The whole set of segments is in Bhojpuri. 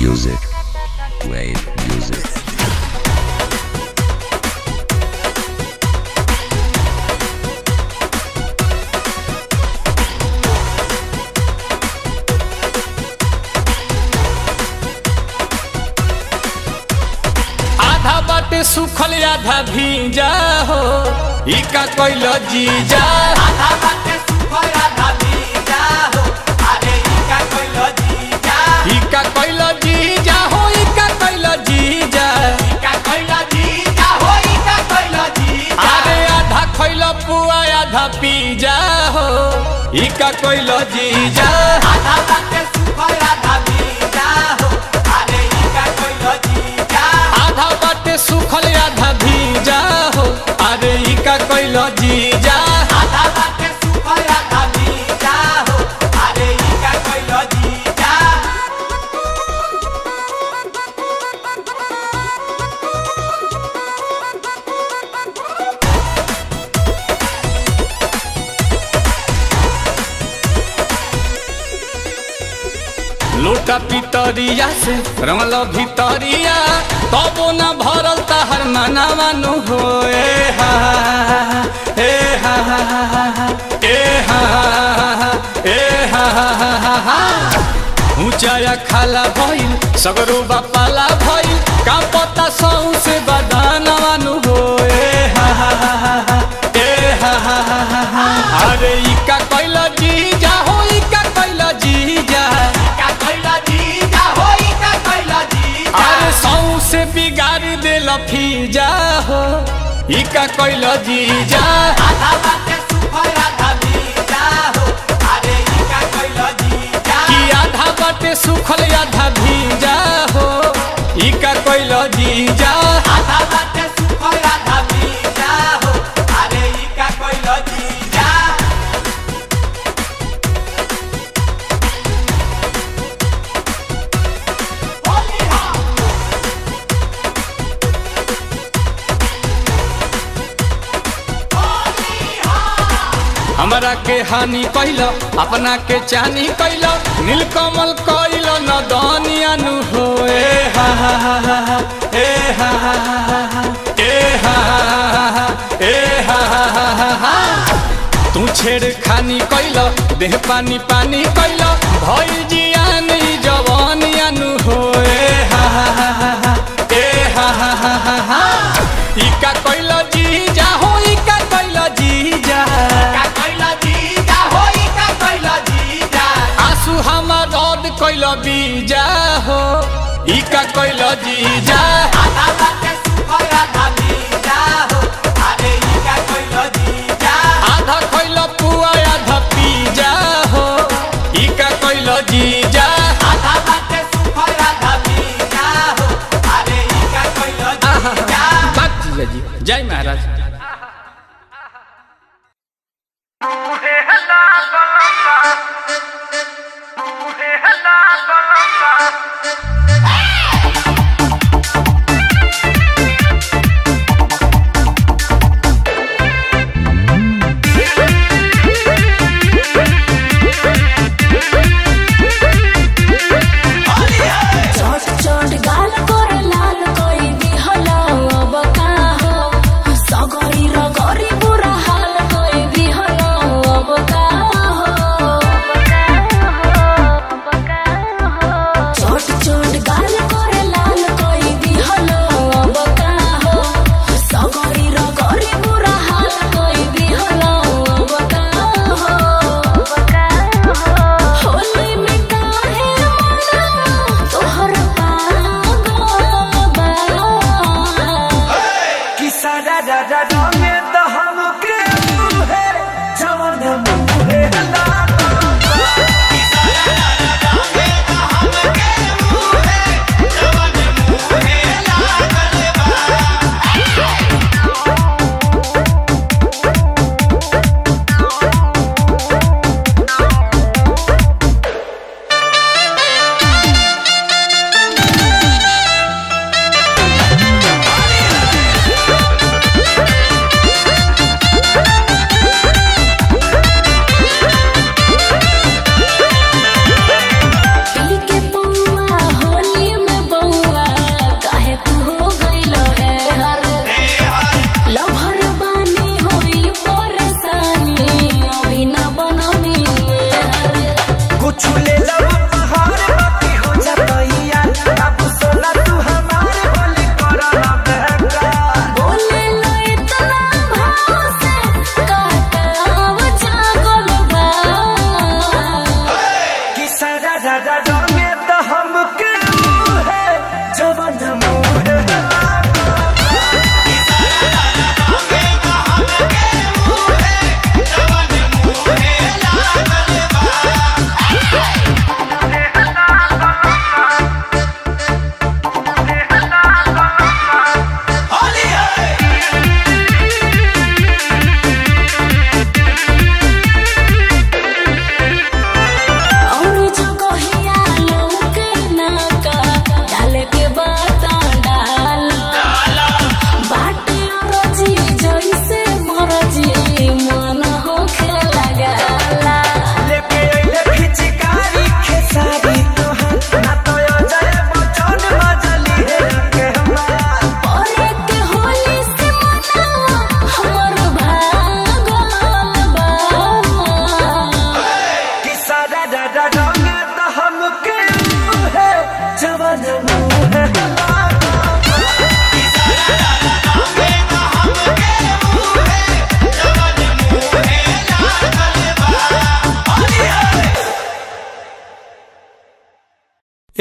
music. Wave music. आधा बाटे सुखल आधा भीजा हो ई का कोइल जीजा आधा बाटे सुखल आधा भीजा हो अरे ई का कोइल जीजा ई का कोइल जीजा हो ई का कोइल जीजा ई का कोइल जीजा हो ई का कोइल जीजा अरे आधा खोइल पुआ आधा पीजा हो ई का कोइल जीजा आधा बाटे सुखल आधा भीजा हो अरे ई का कोइल जीजा आधा बाटे सुखल आधा भीजा हो अरे ई का कोइल जीजा आधा बाटे सुखल आधा भीजा हो अरे ई का कोइल जीजा लोटा पितरिया से रमल भितरिया तबो न भरल तहर मनावानु हो ए हा ए हा ए हा ए हा ऊंचाया खाला भइल सगरो बापाला भइल का पता सौ से बदानवानु हो ए हा ए हा अरे ई का कैल जीजा हो ई का कैल जीजा का कोइल जीजा हो ई का कोइल जीजा अरे सौ से बिगाड़ देल फीजा हो ई का कैल जीजा आधा बाटे सुखल आधा भीजा हो अरे ई का कोइल जीजा कि आधा बाटे सुखल आधा भीजा हो ई का कैल जीजा आधा बाटे सुखल आधा भीजा हो अरे ई का कोइल जीजा होली हा होली हा हमरा के हानि कैल अपना के चानी कैल नीलकमल कैल न दनियानु हो ए हा हा हा हा हा, ए हा हा हा हा हा, ए हा हा हा हा, ए हा हा हा हा हा। तू छेड़ खानी कैल देह पानी पानी कैल भइल जियान ई जवानियानु हो ए हा हा हा हा हा, ए हा हा हा हा हा। ई का कैल जीजा हो ई का कैल जीजा का कोइल जीजा हो ई का कोइल जीजा आंसू हमर रद कैल बीजा हो ई का कैल जीजा आधा बाटे सुखल आधा भीजा हो अरे ई का कोइल जीजा आधा कैल पुआ आधा पीजा हो ई का कैल जीजा आधा बाटे सुखल आधा भीजा हो अरे ई का कोइल जीजा बात जीजा जी जय महाराज चोट चोट गाल कर लाल कोई दिहला अब का हो सगर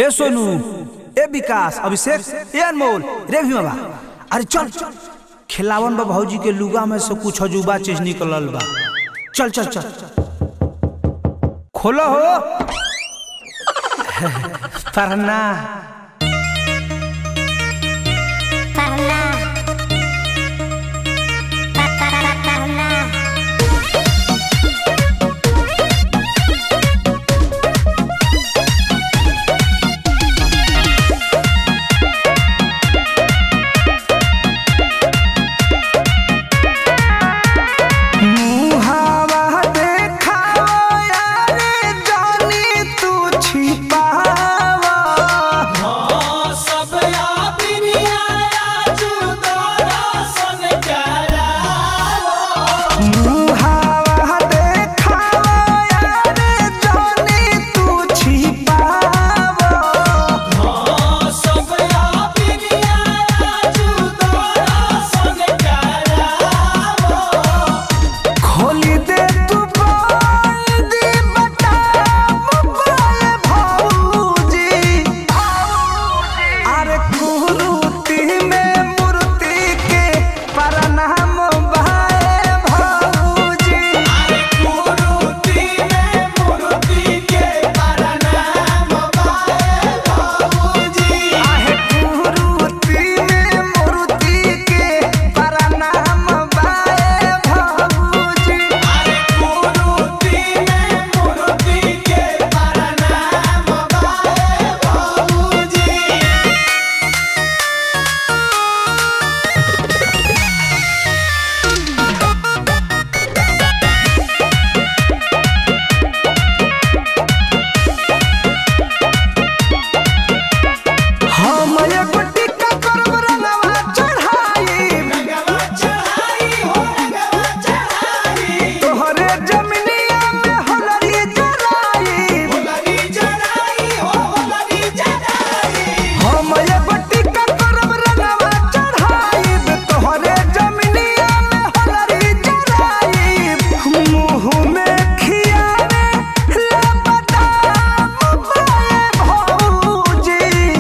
ए सोनू ए विकास अभिषेक ए अनमोल रे भीमा अरे चल खिलावन बा भौजी के लुगा में से कुछ अजूबा चीज निकलल बा चल चल चल खोलो हो पढ़ना Parla. Pa, pa, pa, parla. मुहावा देखावा यारे जानी तू छिपावा सब यादिनिया जुदारा सन मुहावा देखावा यारे जानी तू छिपावा सब यादिनिया जुदारा सन खोली दे तू बोल दी बता मोबाइल भौजी अरे कुरूती में मूर्ति के प्रणाम भाई भौजी मूर्ति में मूर्ति के प्रणाम बाए बाबूजी आहे कुरूती में मूर्ति के प्रणाम भाई भौजी मूर्ति में मूर्ति के प्रणाम बाए बाबूजी हम एगो टिक्का करब रंगवा चढ़ाई गवा चढ़ाई हो गवा चढ़ाई तोहरे जमिनिया में होलरी जराई होलरी चढ़ाई हो होलरी चढ़ाई हम एगो टिक्का करब रंगवा चढ़ाई तोहरे जमिनिया में होलरी जराई मुँह में खियावे ले बदाम बाए भौजी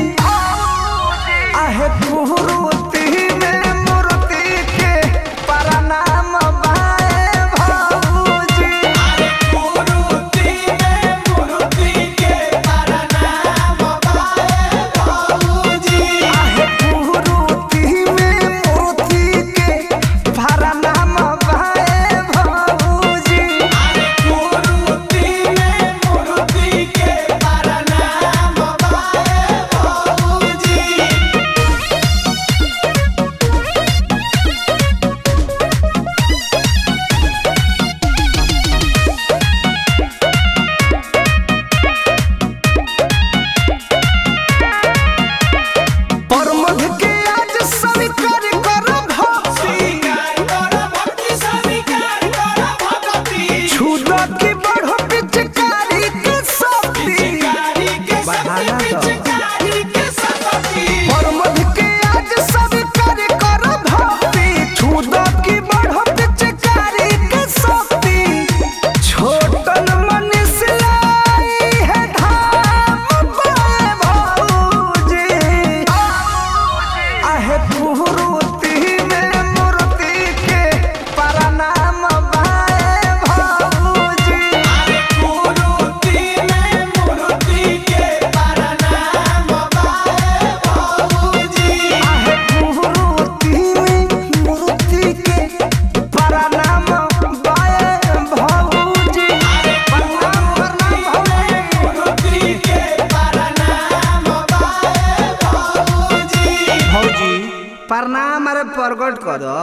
आहे कुरूती में मूर्ति के प्रणाम बाए भौजी मूर्ति में मूर्ति के प्रणाम बाए बाबूजी आहे कुरूती में मूर्ति के प्रणाम बाए भौजी मूर्ति में मूर्ति के प्रणाम बाए बाबूजी परमध के आज स्वीकार करब हो स्वीकार कर भक्ति स्वीकार कर भगति छुदा की बढ़ो पिचकारी के शक्ति पिचकारी के बढ़ाना शक्ति तो। पिचकारी के शक्ति परमध के आज स्वीकार करब भक्ति छुदा की बढ़ो पिचकारी के शक्ति छोटन मन से लाई है धाम बाए भौजी आहे कुरूती में मूर्ति के प्रणाम बाए भौजी मूर्ति में मूर्ति के प्रणाम बाए बाबूजी आहे कुरूती में मूर्ति के प्रणाम बाए भौजी प्रणाम प्रणाम भौजी मूर्ति के प्रणाम बाए बाबूजी भौजी प्रणाम अरे प्रकट कर दो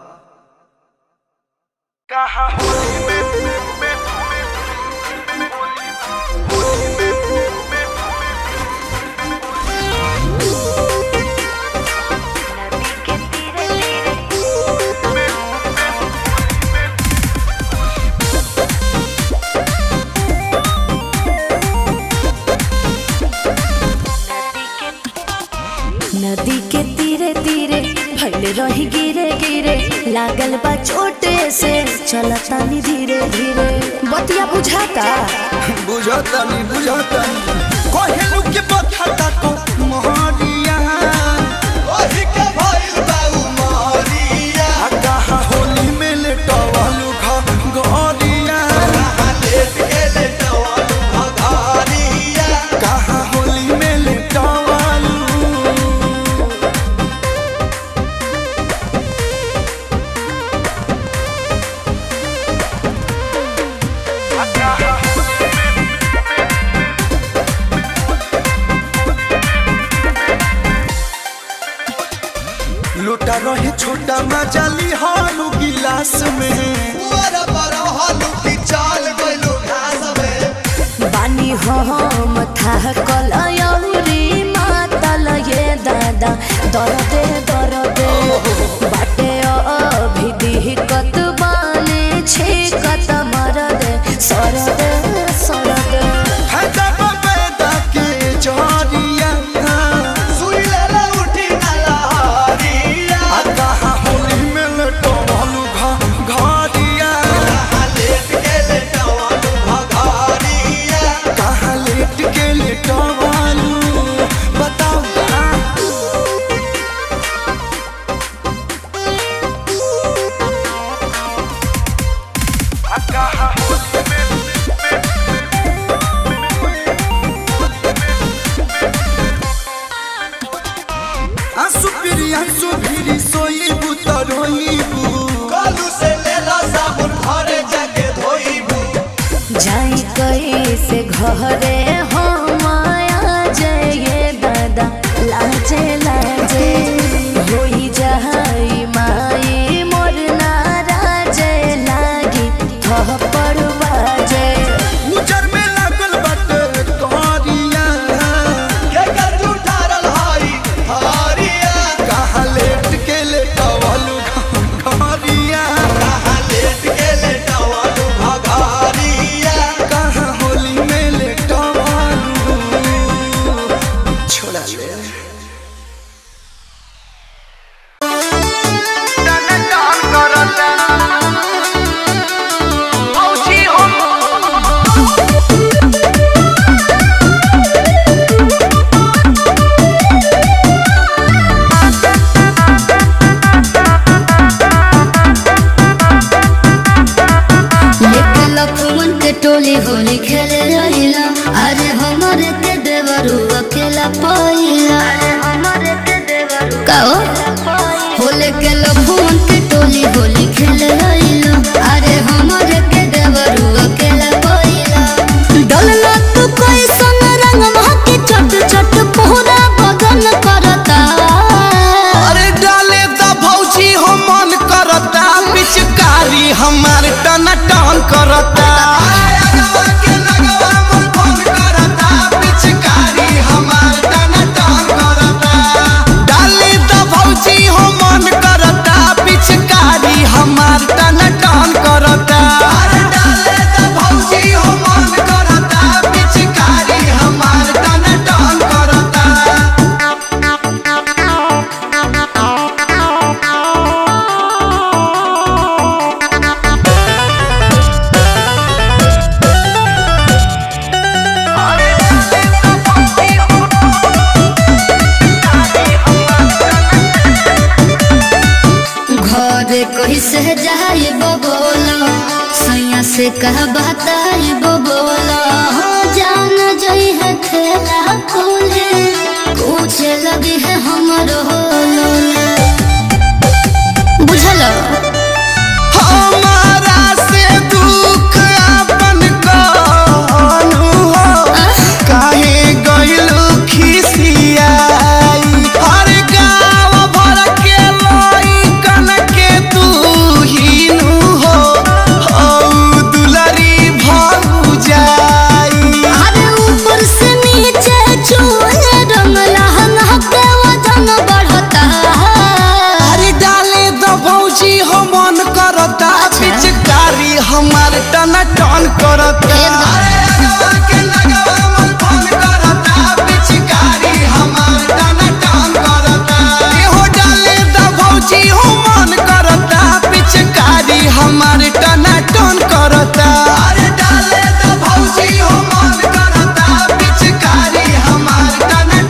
नदी के तीरे तीरे भइल रही गिरे गिरे लागल बा चोटे से चलतानी धीरे धीरे बतिया बुझाता बुझतनी बुझतनी कोहेलू के बथा बढ़ता को मोहरिया ओही के भइल बाऊ मोरिया आ कहा होली में लेटवालू घा गोरिया कहाँ लेट के लेटवालू भगारिया कहा होली में लेटवालू लुटा रहे छोटा मजाली हालू गिलास में पुअर पर हलू की चाल गइलू घास में बानी हम था कलयौरी मातल ये दादा दरदे दरदे बाटे अभी दिहकत बाने छेकत मरदे सरदे सरदे फायदा पैदा के जरिया सुई लेला उठी ना लहरिया आ कहा होली में लेटवालू घा घरिया कहाँ लेट के लेटवालू भगारिया कहा लेट के लेटवालू बताओ ना आंसू फिरी आंसू फिरी सोईबू तो रोईबू कलू से लेला साबुन घरे जाके धोईबू जाई कैसे घरे हम आया जय दादा लाजे लाजे होई जाई माई मोर नाराजे लागी थप्पड़ बाजे उजर में लागल बाटे करिया के कर जुठारल हई हरिया कहा लेट के लेटवालू घरिया कहाँ लेट के लेटवालू भगारिया कहा होली में लेटवालू छोड़ा ले लेके लफुवन के टोली होली खेले रहिला अरे हमारे के देवरू अकेला पाइला काओ होले के लफुवन के टोली होली खेले रहिला अरे हमारे के देवरू अकेला पाइला डलना तू कोई सन रंग महके चट चट पूरा बदन करता अरे डाले द भौजी हो मन करता पिचकारी हमार टन टन करता लगवा के लगवा मन फोन करता पिचकारी हमार टन टन करता डाले द भौजी हो मन करता पिचकारी हमार टन टन करता अरे डाले त भौजी हो मन करता पिचकारी हमार टन टन करता घरे कैसे जाए बोला सैया से कह बताए बोला जान जई है खेला खोले पूछे लगी है हमरो लोला बुझल हमारा से दुख अपन कहनु हो काहे गइलू खिसियाई हर गाँव भर के लइकन के तू हीनु हो हौ दुलरी भऊ जाई अरे ऊपर से नीचे चूहे रंग लहंगा के वजन बढ़ता अरे डाले द भौजी हो मन करता पिचकारी हमार टन टन करता अरे लगवा के लगवा मन फोन करता पिचकारी हमार टन टन करता एहो डाले द भौजी हो मन करता पिचकारी हमार टन टन करता अरे डाले त भौजी हो मन करता पिचकारी हमार टन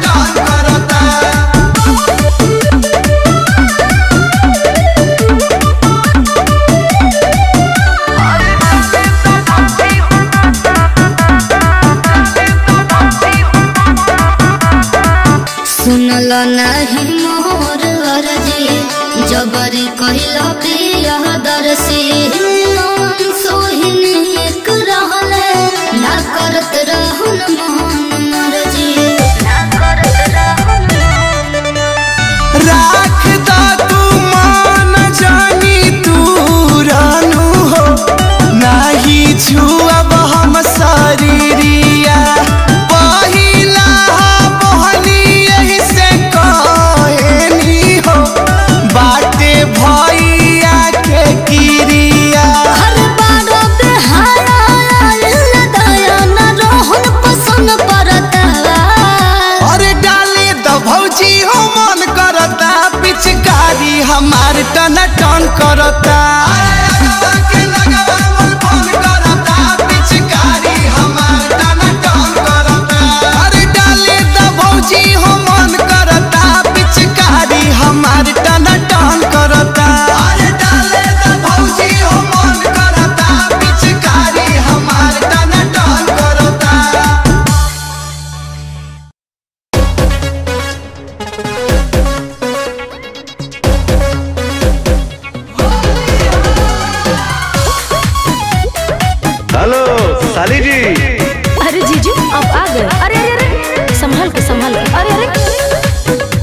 हेलो साली जी अरे जीजू आप आ गए अरे अरे अरे संभल के संभल के अरे अरे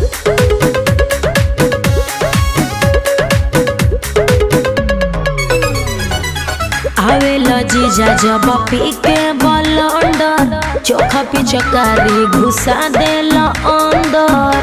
आवेला जीजा जब पी के बलंडर चोखा पिचकारी घुसा देला अंदर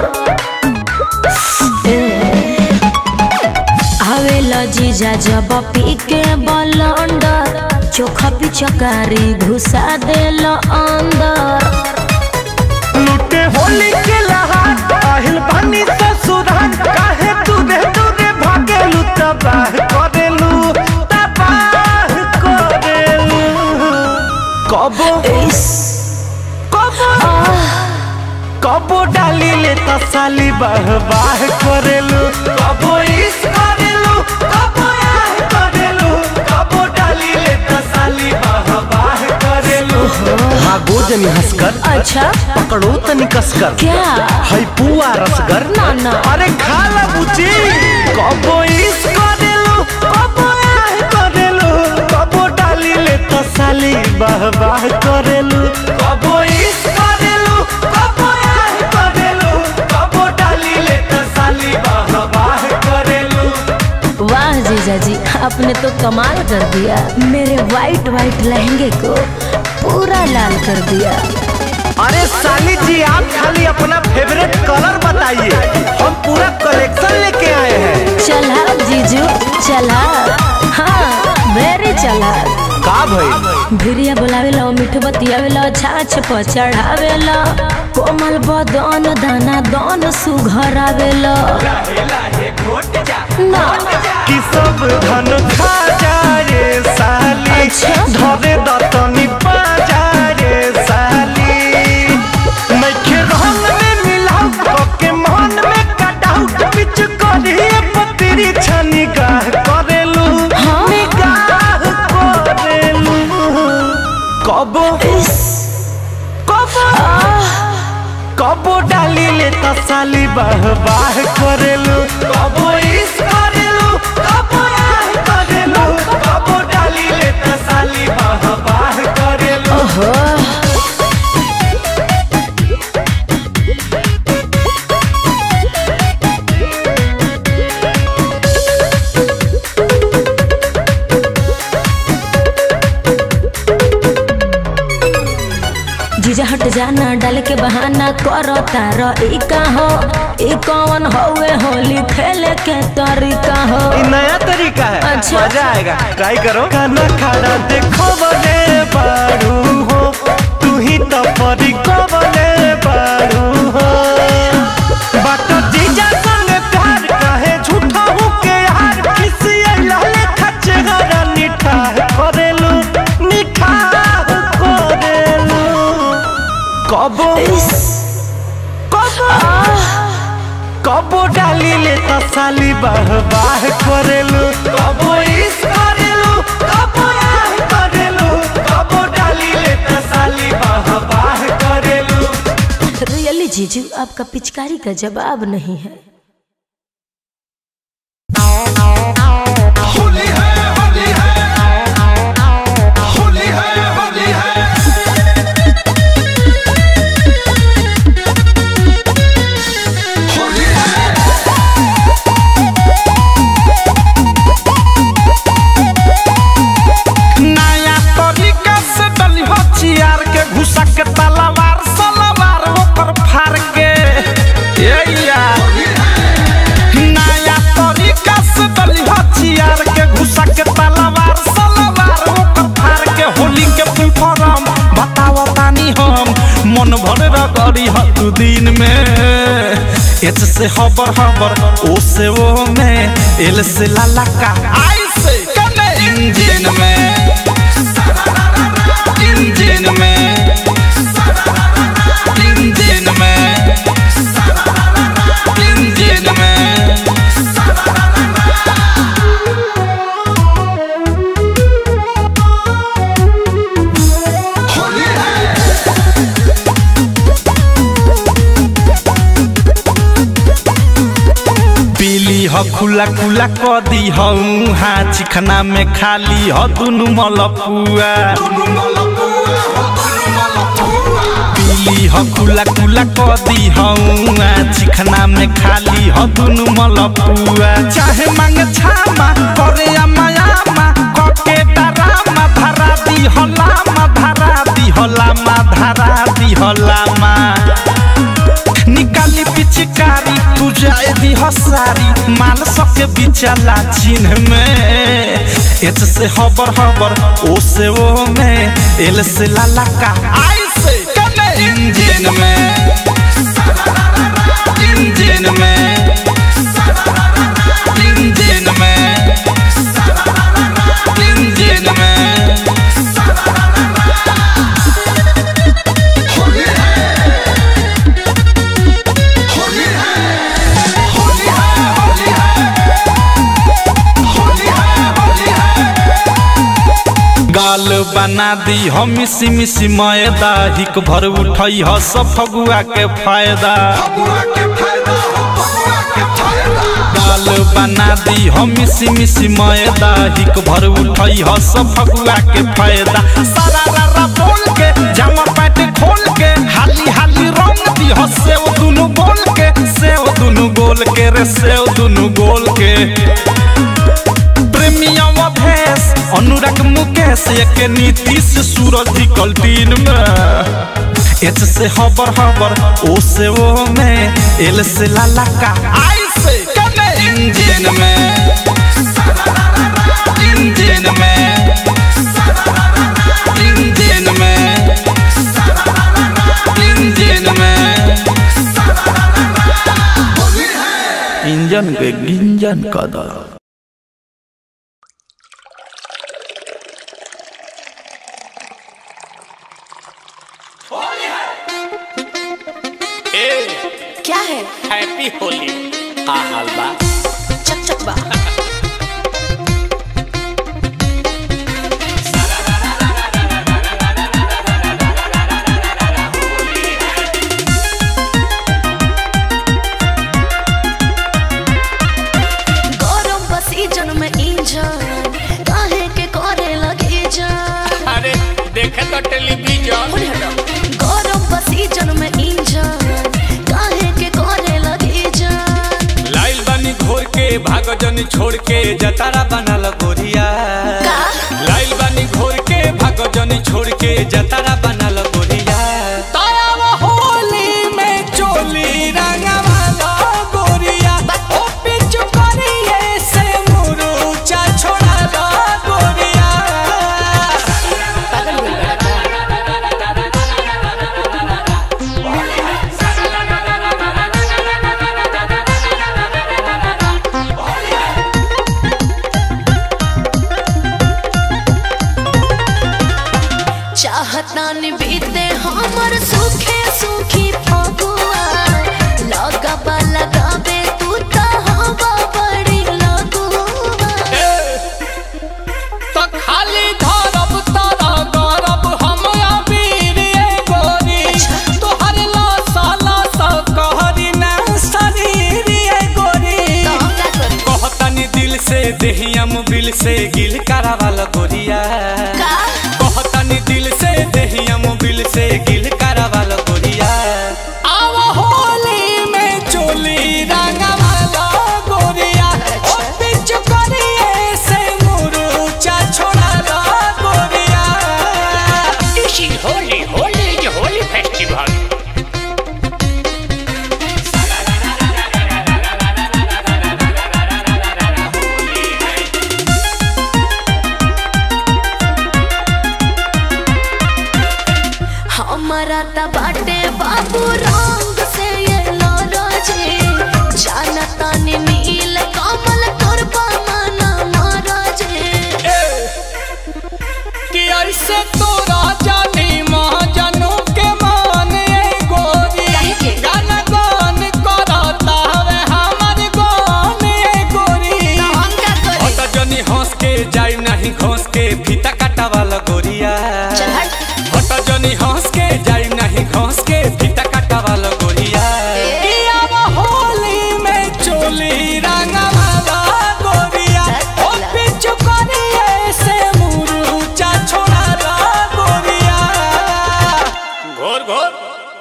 ए, आवेला जीजा जब पी के बलंडर चोखा पिचकारी घुसा देला अंदर लुटे होली के लहार आहिल बानी ससुराल काहे दूरे दूरे भागेलू तबाह करेलू तबाह करेलू कबो कबो कबो डाली ले तसाली बाह बाह करेलू कबो इस करेलू कबो आह करेलू कबो डाली ले तसाली बाह बाह करेलू भागो जनी हंसकर अच्छा पकड़ो तनी कसकर क्या है पुआ रसगर ना ना अरे खा ला बुची कबो इस करेलू कबो आह करेलू कबो डाली ले तसाली बाह बाह करेलू कबो इस करेलू कबो आह करेलू कबो डाली ले तसाली बाह बाह करेलू वाह जीजा जी आपने तो कमाल कर दिया मेरे वाइट वाइट लहंगे को पूरा लाल कर दिया अरे साली जी आप खाली अपना फेवरेट कलर बताइए हम पूरा कलेक्शन लेके आए हैं चला जीजू चला हाँ वेरी चला का भाई भिरिया बोलावेला मीठ बतियावेला छाछ पर चढ़ावेला कोमल बदन दाना दान सुघरावेला ना कि सब धन खा जाए साली अच्छा। धरे दतनी पा जाए साली नइखे रंग में मिलाऊ के मन में कटाऊ बिच करिए पतरी छनी गाह करेलू हाँ। निगाह करेलू कबो कबो कबो डाली ले तसाली बाह बाह करेलू कबो इस करेलू कबो आह करेलू कबो डाली ले तसाली बाह बाह करेलू ओहो जीजा हट जाना डाल के बहाना करो तारो ई का हो ई कौन होवे होली खेले के तरीका हो ये नया तरीका है अच्छा। मजा आएगा ट्राई करो खाना खाना देखो बने बारू हो तू ही तो परी को बने बारू हो बात जीजा संग प्यार कहे झूठा हूँ के यार किसी लहले खच्चे हरा निठाह करेलू निठाह करेलू कबो कबो कबो डाली ले तसाली बाह बाह करेलू कबो इस करेलू कबो आह करेलू कबो डाली ले तसाली बाह बाह करेलू रियली जीजू आपका पिचकारी का जवाब नहीं है होली है होली है होली है होली है होली है नया तरीका से डली हो चियार के घुसा के तलवार सलवार ऊपर फाड़ के ये यार नया तरीका से डली हो चियार के घुसा के तलवार सलवार ऊपर फाड़ के होली के फुल फॉर्म बताओ तानी हम मन भर रगड़ी हत दिन में एच से हबर हबर ओ से ओ में एल से लाला का आई से कने इंजन में इंजन में इंजन में इंजन में होली है पीली ह खुला खुला क दी हूँ हाँ चिखना में खाली ह दुनु मलपुआ पीली ह खुला खुला क दी हूँ हाँ चिखना में खाली ह दुनु मलपुआ चाहे मांगे छामा करे अमायामा कके डरामा धरा दी हलामा धरा दी हलामा धरा दी हलामा निकाली पिचकारी तू जाए दी हसारी माल सके बिचला चिन्ह में एच से हबर हबर ओ से ओ में एल से लाला का आई से कने इंजन में इंजन में इंजन में इंजन में गाल बना दी हम मिसी मिसी मैदा हिक भर उठई ह सब फगुआ के फायदा गाल बना दी हम मिसी मिसी मैदा हिक भर उठई ह सब फगुआ के फायदा सारा रारा बोल के जामा पैंट खोल के हाली हाली रंग दी ह सेव दुनु गोल के सेव दुनु गोल के रे सेव दुनु गोल के प्रेमियम भेस अनुराग मुकेश एक नीतीश सूरज निकल दिन में एच से हबर हबर ओ से ओ में एल से लाला का आई से कने इंजन में इंजन में इंजन में इंजन में इंजन के गिंजन कदर क्या है हैप्पी होली हाँ हाल बा चक चक बा गरम बसी जन में इंजन काहे के करे लगे जान अरे देखे तो टेलीविजन होने हटो गरम बसी जन में इंजन काहे के करे लगे जान लाइल बानी घोर के भाग जन छोड़ के जतारा बनल गोरिया का लाइल बानी घोर के भाग जन छोड़ के जतारा बनल गोरिया तारा होली में चोली रंगवाला गोरिया ओ पिचु करिए से मुरुचा छोड़ाला गोरिया पागल बोल रहा था चाहता न बीते हमर सुखे सुखी फगुआ लगबा लगाबे तू त हवा बड़ी लगुआ तो खाली धरब तारा गरब हम अबीर ये गोरी तोहर लासा लासा कहरी ना शरीर ये गोरी तो हम का करी कहतनी दिल से देहिया मोबिल से गिल करावाल गोरिया का कहतनी दिल से देहिया मोबिल से गिल करावाल गोरिया आव होली में चोली रंगवाला गोरिया ओ पिच करिए से मुरुचा छोड़ाला गोरिया This is holy, holy is a holy festival. हमारा त बाटे बाबू रंग से ये लरजे जानता ने नील कमल तोर मना मरजे कि ऐसे तोरा जानी महाजनों के मान ए गोरी काहे के? गान गान करता हवे हमर गान ए गोरी तो हम का करी हट जनी हंस के जाई नहीं घोंस के फीता काटा वाला गोरिया चल हट हट जनी हंस के जाई नहीं घोंस के फीता काटा वाला गोरिया ए। कि अब होली में चोली रंगवा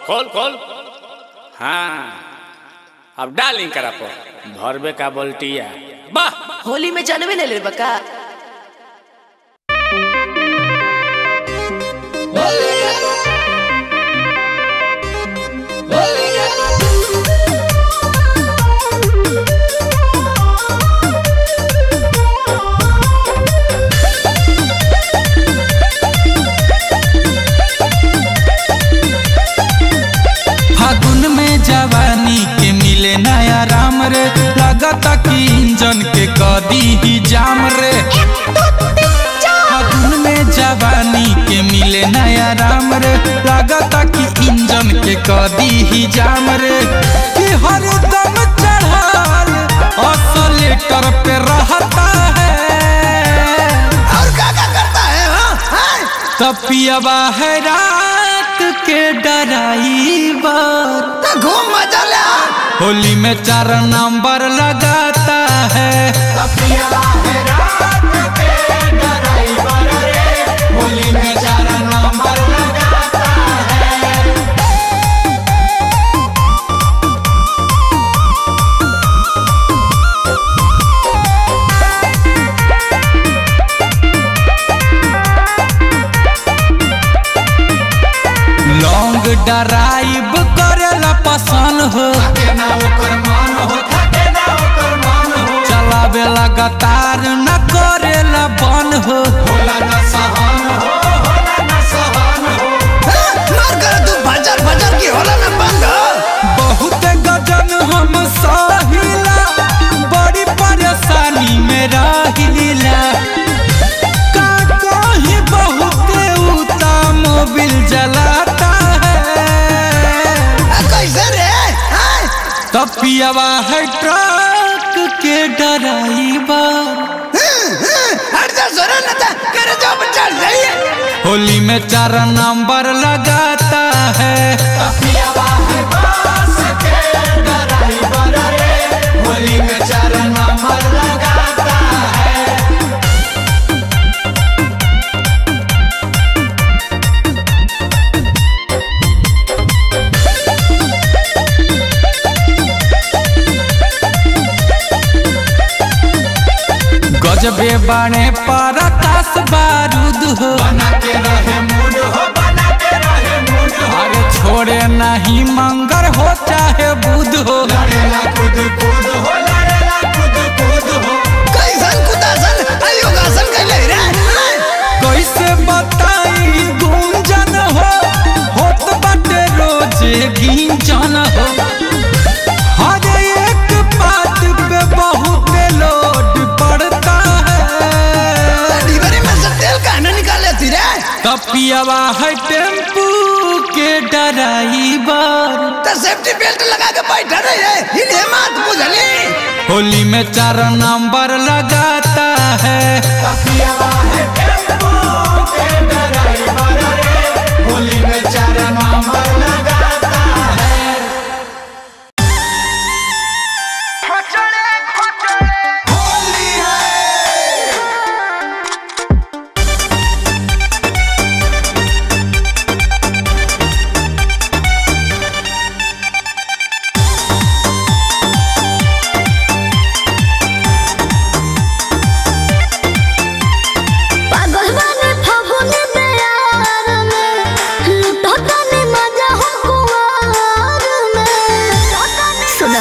खोल खोल हाँ अब डालिंग करा पर भरबे का बोल्टिया वाह होली में जानवे ले ले बका फागुन में जवानी के मिले नया राम रे लगता कि इंजन के कदी ही जाम रे फागुन में जवानी के मिले नया राम रे लगता कि इंजन के कदी ही जाम रे कि हर दम चढ़ाल ऑसोलेटर पे रहता है और क्या क्या करता है हाँ? हाँ? तपियाबा है रात के डराइवर तो घूम मजा ले आ। होली में चार नंबर लगाता है होली में चार नंबर लगाता है लॉन्ग ड्राइव करेला पसंद हो चलावे लगातार न करेला बन हो हाँ? मार कर तू भजर भजर की होला ना बंद बहुत गजन हम सहिला बड़ी परेशानी में रहिला का कहीं बहुत उता मोबिल जलाता है आ, कैसे रे हाँ? तपियावा है ट्रक के ड्राइवर हट जा सोना ना था करे जो बच्चा जाइए होली में चार नंबर लगाता है होली में चार नंबर लगाता है गजबे बाणे पर आकाश बारूद हो बना के रहे मूड हो बना के रहे मूड हो अरे छोड़े नहीं मंगर हो चाहे बुध हो लड़ेला कूद कूद हो लड़ेला कूद कूद हो कैसन कुदासन योगासन कैले रे हाँ? कैसे बताई गुंजन हो होत बाटे रोजे गिंजन हो हर एक बात पे बहुत लोड पड़ता है डिबरी में से तेल कहने निकाले थी रे तपियावा है टेम्पू के ड्राइवर तो सेफ्टी बेल्ट लगा के बैठा रहे इन्हें मत बुझली होली में चार नंबर लगाता है होली में चार नंबर लगाता है होली है पागल बने फागुन प्यार में लूटो तने मजा हो कुआर में सुना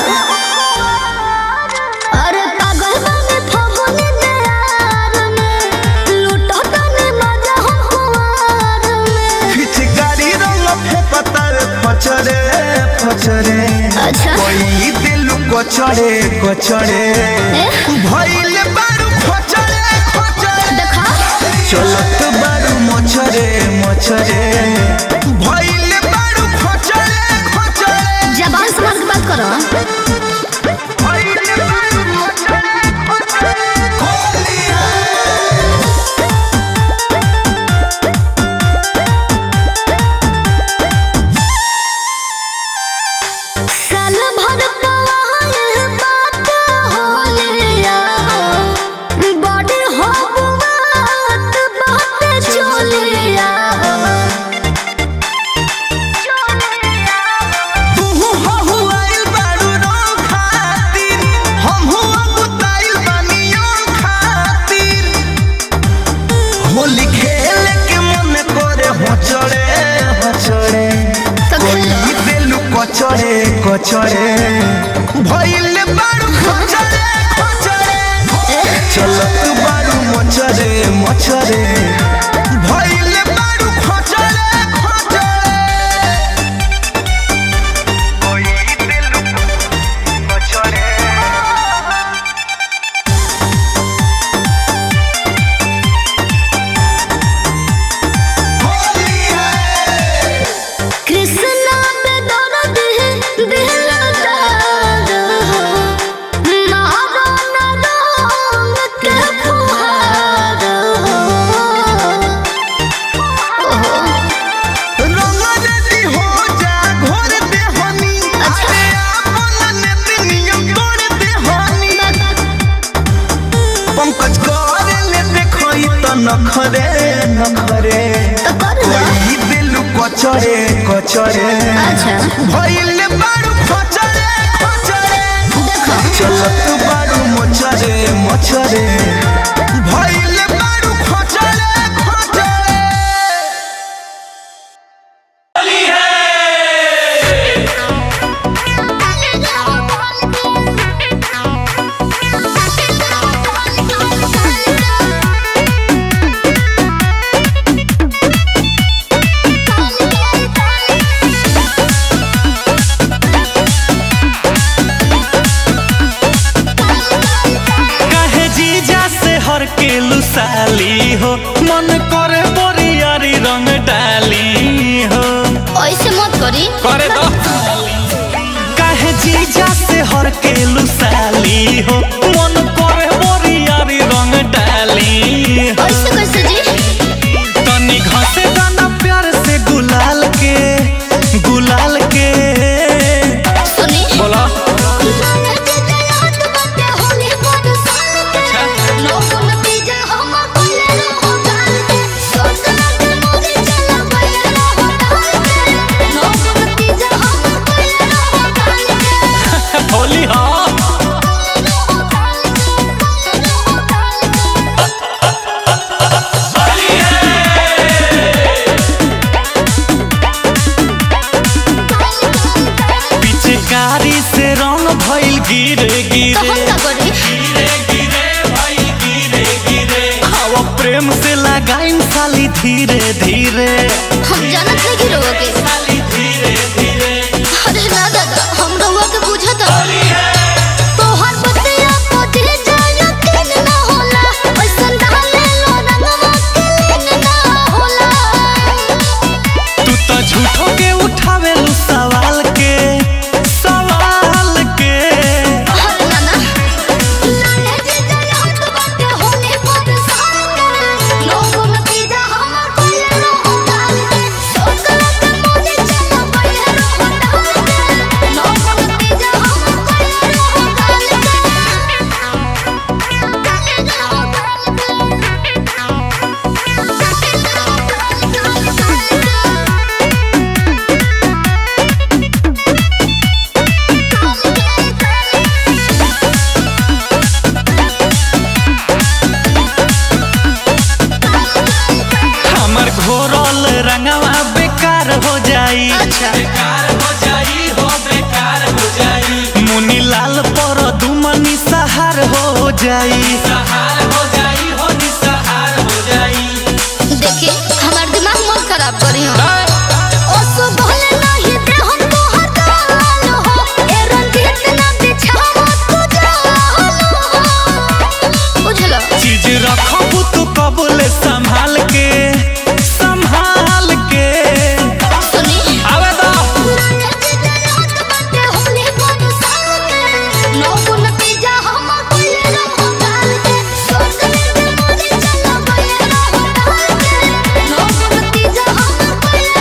अरे पागल बने फागुन प्यार में लूटो तने मजा हो कुआर में पिचकारी रंग फेपतर पचरे पचरे अच्छा कोई दिल कोचरे कोचरे भइल बारू खोचरे खोचरे देखा चलत बारू मोचरे मोचरे भइल बारू खोचरे खोचरे जबान संभाल के बात करो भइल बारू खोचरे खोचरे होली है साल भर पवाए बात होलिया बॉडी हो बात बात चोलिया कचरे कचरे भइल बारू खचरे खचरे चलत बारू मचरे मचरे भइल बारू खचरे खचरे कृष्णा पे दर्द है दिल दर्द हो मारो न रंग के फुहार हो रंगन दी हो जा घोर दे हनी अरे आपन नेति नियम तोड़ दे हनी पंकज कर ले देखई त नखरे नखरे कोई दिल कचरे कचरे भइल बारू खचरे खचरे चलत बारू मचरे मचरे भइल बारू खचरे खचरे काहे जीजा से हर के लुसाली हो मन करे बोरियारी रंग डाली हो ऐसे मत करी करे दो काहे जीजा से हर के लुसाली हो मन करे बोरियारी रंग डाली हो ऐसे कैसे जी तनी घसे दाना प्यार से गुलाल के गुलाल के सुनी बोला होली हाँ पिचकारी से रंग भइल गिरे गिरे हवा प्रेम से लगाइन साली धीरे धीरे हम जानत नहीं कि रउआ के अरे ना दादा हम रउआ के बुझत तोहर बतिया पटे जाया किन ना होला ऐसन डाले लो रंगवा के लीन ना होला तू तो झूठो के उठावे लू सवाल के सवाल के अरे ना ना लाले जे जाया हट बाटे होने पर साल के लोगों में पीजा हमर कोई रहो डाल के सोचला के मोने चला पहिले रहो डाल के लोगों में पीजा हमर कोई रहो डाल हमर घोरल रंगवा बेकार हो जाई बेकार हो जाई हो बेकार हो जाई मुनी लाल पर दुमनी सहार हो जाई सहार हो जाई हो निसहार हो जाई देखिए हमार दिमाग मत खराब करी हो ओ सो भले नहीं दे हम तो हटाल हो ए रंगीत ना बिछावा तू जाल हो बुझलो चीज रखबू तू कबूले संभाल के संभाल के सुनी आवे दो होने पर साल के लोगों ने पीजा हम कोई रहो डाल के सोचले के मोने चला गए रहो डाल के लोगों ने पीजा हम कोई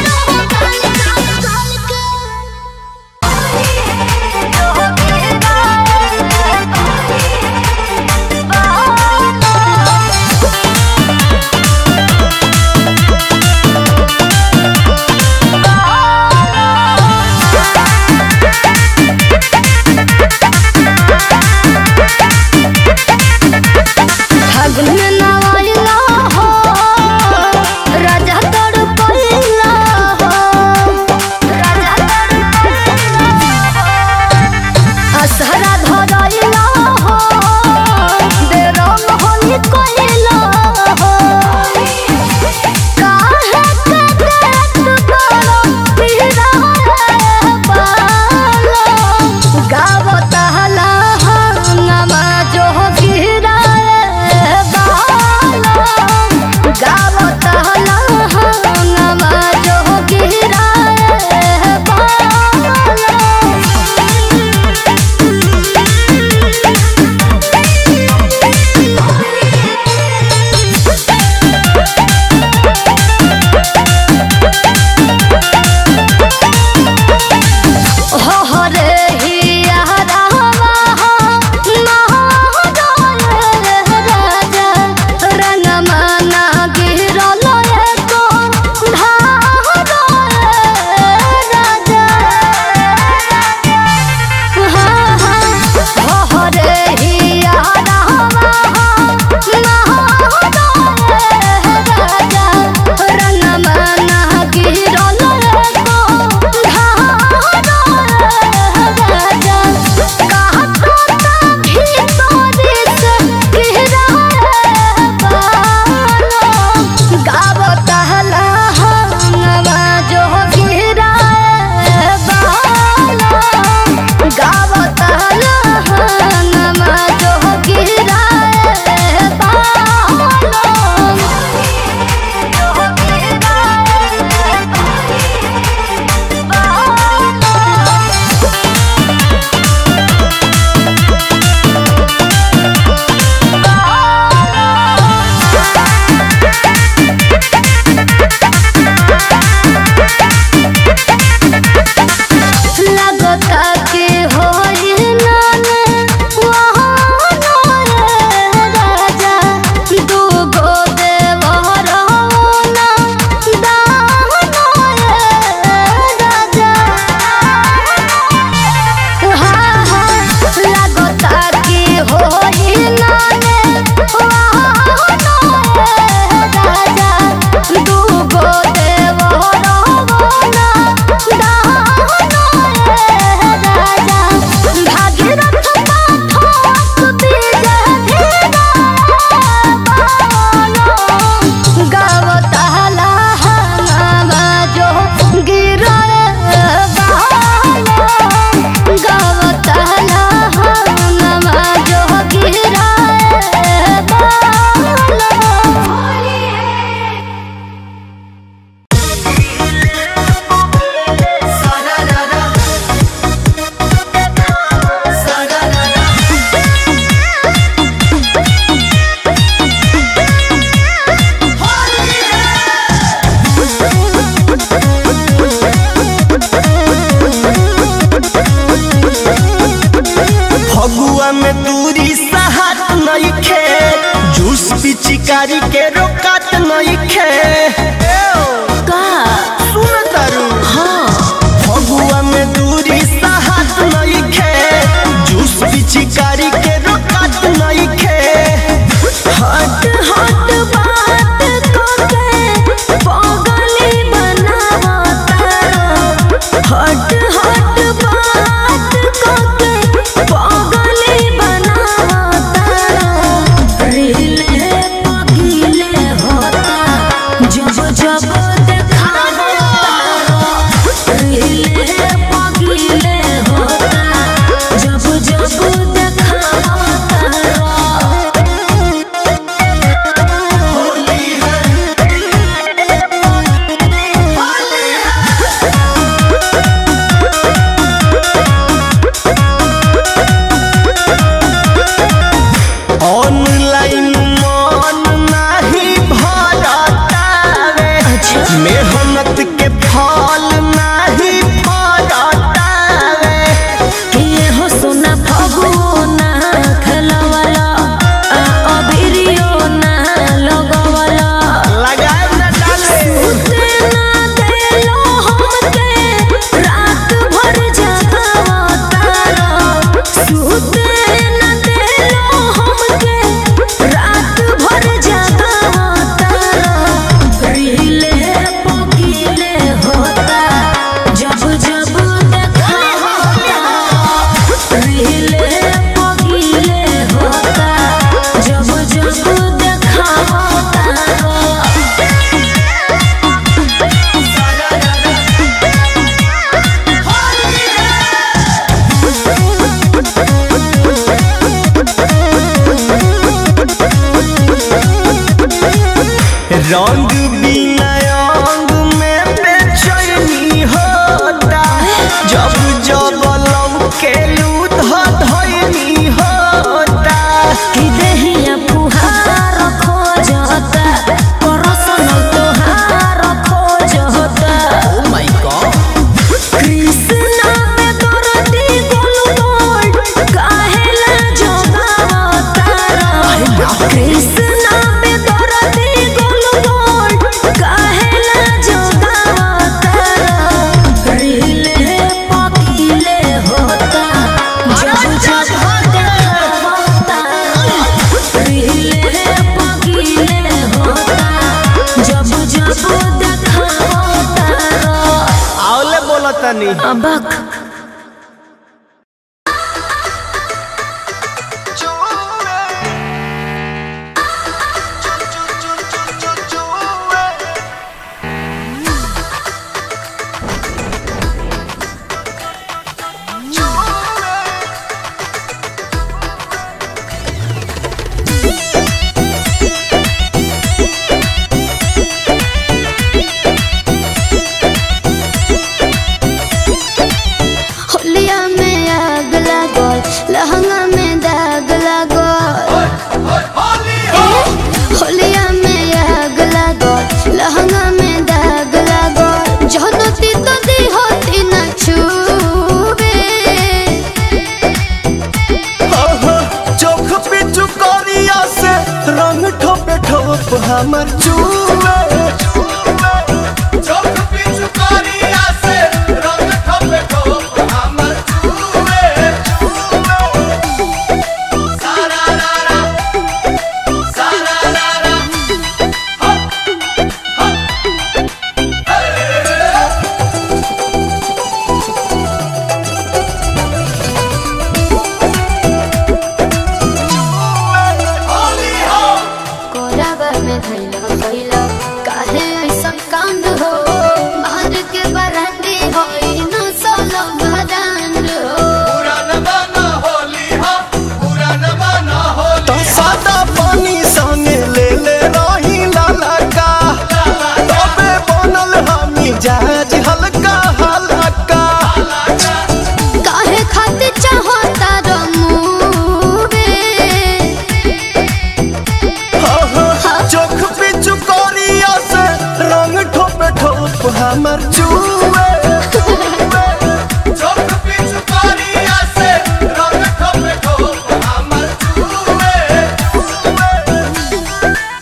पिचकारी के रोकत नइखे का सुन तारू हाँ फगुआ में दूरी साहत नइखे जूस पिचकारी के रोकत नइखे हट हट बात कोके पागली बनावता हट हट बात कोके पागली बनावता रीले पगीले होता जब जब देखावता रीले पगीले होता जब जब देखावता ऑनलाइन मन नाही भरतावे मेहनत के फल नाही फरतावे किए हो सोना फगुओ ना खेलवाला आ अबिरियो ना लगवाला लगाए न डाले उसे ना देलो हमके रात भर जगावता सुते ना देलो हमके रात भर जगावता रीले पगीले होता जब जब देखावता रीले पगीले होता जब जब देखावता रंग बिना अंग में बेचैनी होता जब जब लौके लूट धैनी होता कि देहिया फुहार खोजता परसन तोहार खोजता ओ माय गॉड कृष्णा में दर्दी गोलगोल काहेला जोगावता कृष्णा में दर्दी गोलगोल काहेला जोगावता रीले पकीले होता जब जब देखावता रीले पकीले होता जब जब देखावता आवले बोलतनी अबक होलिया में आग लागल लहंगा में दाग लागल होलिया में आग लागल लहंगा में दाग लागल जहनती तो दी होती न छूबे चोख पे चुकरिया से रंग ठोपे ठोप हमर चूवे चोख पे चुकरिया से रंग ठोपे ठोप हमर चूवे सारा रारा सारा रारा कोराबा में धैला कैला काहे ऐसन कांड हो मार के बरंडी होई न सोलो भदान हो तो सादा पानी संगे ले ले रही लाला का तबे बनल हमी जहाज हल्का हल्का काहे खातिर चाहता रमुवे हो हो चोख पे चुकरिया से रंग ठोपे ठोप हमर चूवे चोख पे चुकरिया से रंग ठोपे ठोप हमर चूवे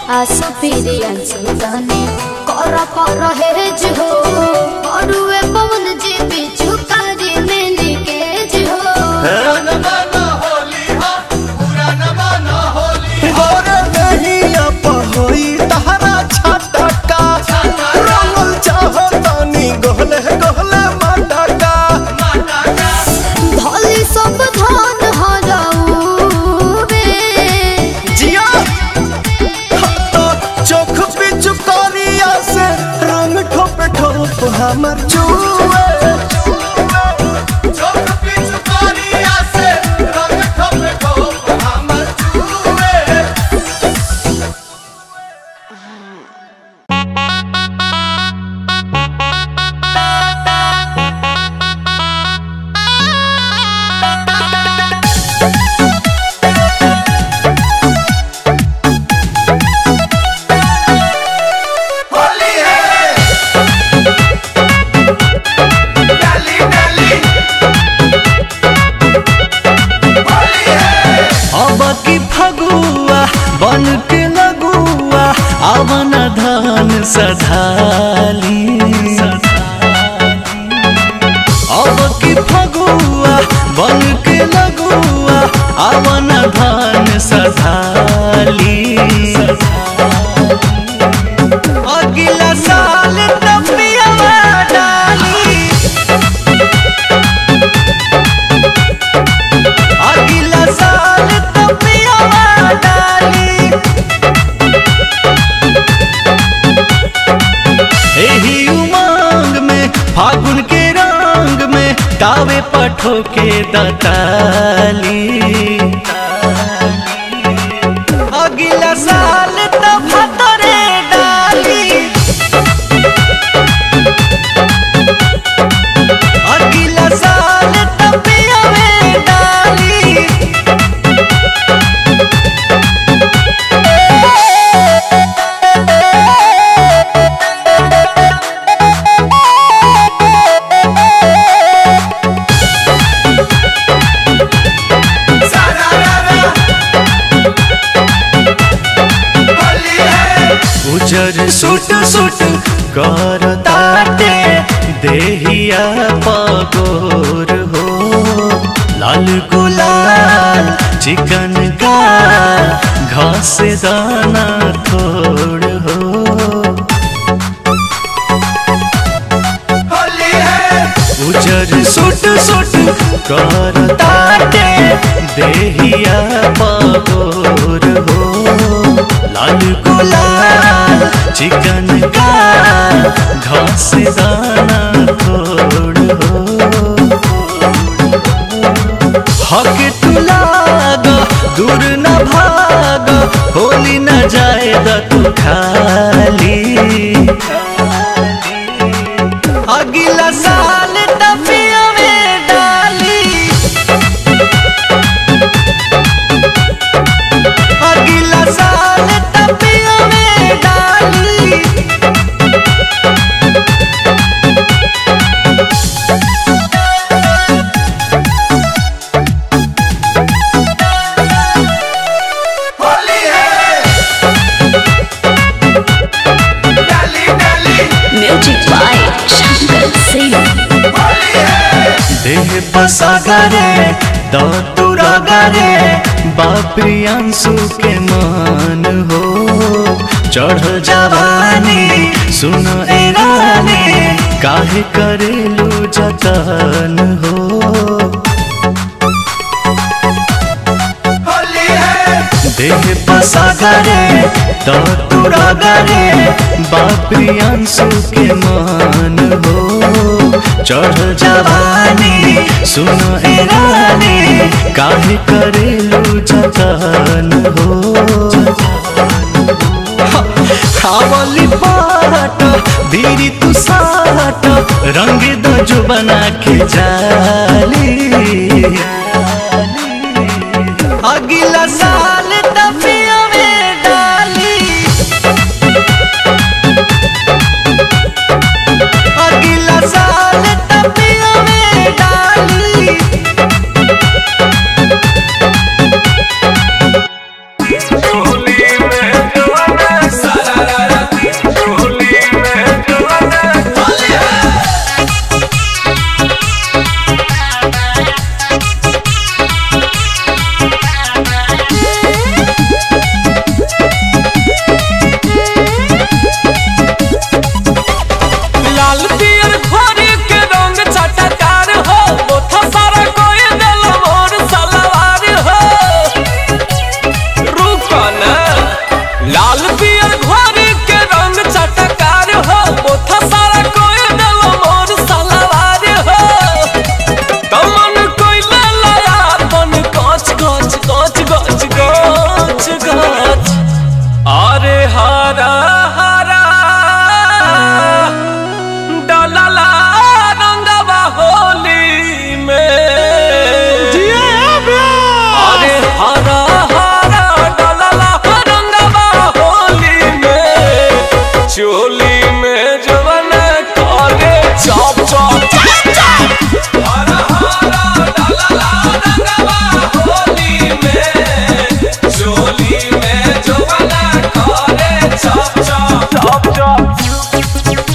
आसो फिरे अंसु तने कर कर हेज हो अरुए पवन जी बिचु कारी में निकेज हो गोरे नहिया पहोई तहरा छटका रंगल चाहो तानी गोहले गोहले मटका भोली सब धान हराऊ रे जिया तो चोख पिचु करिया से रंग ठोप ठोप हमर जुए चोख पिचु करिया से रंग ठोप ठोप हमर जुए होली है डाली डाली होली है अब की फगुआ बन के लगुआ अवन धन सधाली अब की फगुआ बन के लगुआ अवन धन सधाली अगला साल तपिया डाली अगला साल तपिया डाली एही उमंग में फागुन के रंग में तावे पठो के दताली अगला साल तब भतरे डाली अगला साल तपिया में डाली सारा रारा होली है उजर सुट सुट कर ताटे देहिया पगोर हो लाल गुलाल चिकन का घास दाना थोड़ हो होली है उजर सुट सुट कर ताटे देहिया पगोर हो लाल गुलाल चिकन का घास दाना थोड़ हो हक तू लाग दूर न भाग होली न जाए तू खाली अगला साल तपिया में डाली अगला साल तपिया में डाली होली है डाली डाली म्यूजिक बाय शंकर सिंह होली है देह बसागरे दतुरगरे बाप्रियांशु के मान हो चढ़ जवानी सुन ए रानी काहे करेलू जतन हो होली है देह बसागरे दतुरगरे बाप्रियांशु के मान हो चढ़ जवानी सुन ए रानी काहे करेलू जतन हो खावली पाट बीरी तू साट रंग दो जो बना के जाली अगला साल तपिया में डाली अगला साल तपिया में डाली होली में चोली में जवन करे चप चप चप चप हरा हरा डलला रंगवा होली में चोली में जवन करे चप चप चप चप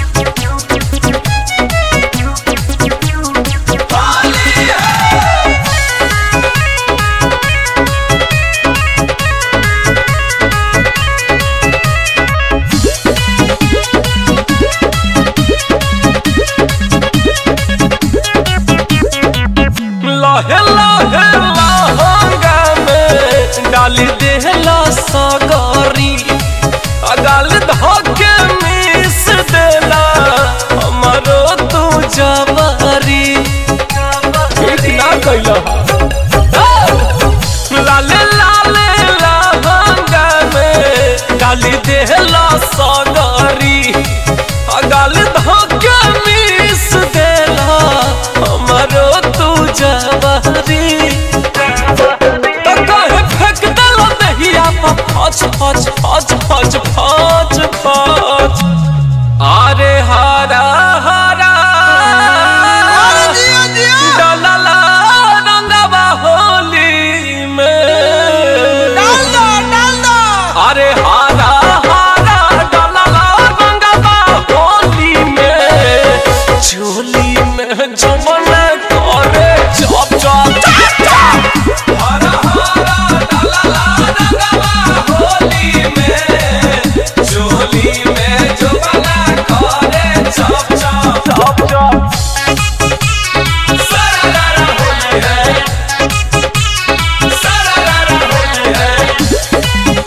लहे लहे लहंगा में डाली देहला सगरी अगाल धोके मिस देला हमारो तू जवारी ठीक ना कैला लाले लाले लहंगा में डाली देहला सगरी अगाल धोके मिस देला हमारो तू जवारी तो कहे फेंक देला दहिया पर फच फच फच फच फच फच अरे हरा हरा डलला रंगवा होली में अरे हरा हरा डलला रंगवा होली में चोली में जमन करे चप चप चप चप हरा हरा डलला रंगवा होली में चोली में जमन करे चप चप चप चप सरदारा होली है सरदारा होली है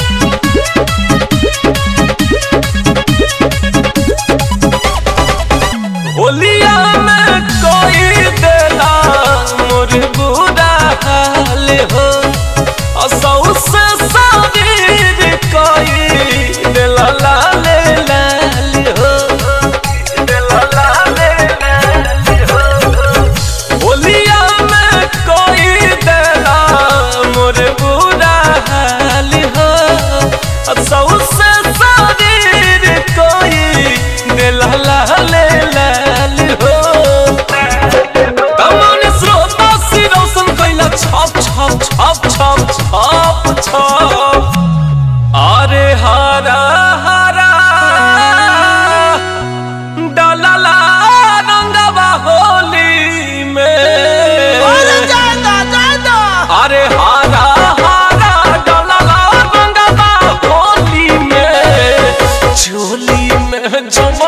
होलिया में कोई देला मोर बुरा हाल हो असौ से शरीर कोई देला लाल लाल हो देला लाल लाल हो होलिया में कोई देला मोर बुरा हाल हो असौ से शरीर कोई देला लाल लाल हो तमन श्रोता सिरोसन कैला छप छप छप छप छप छप अरे हरा हरा डलला रंगवा होली में अरे हरा हरा डलला रंगवा होली में चोली में जमा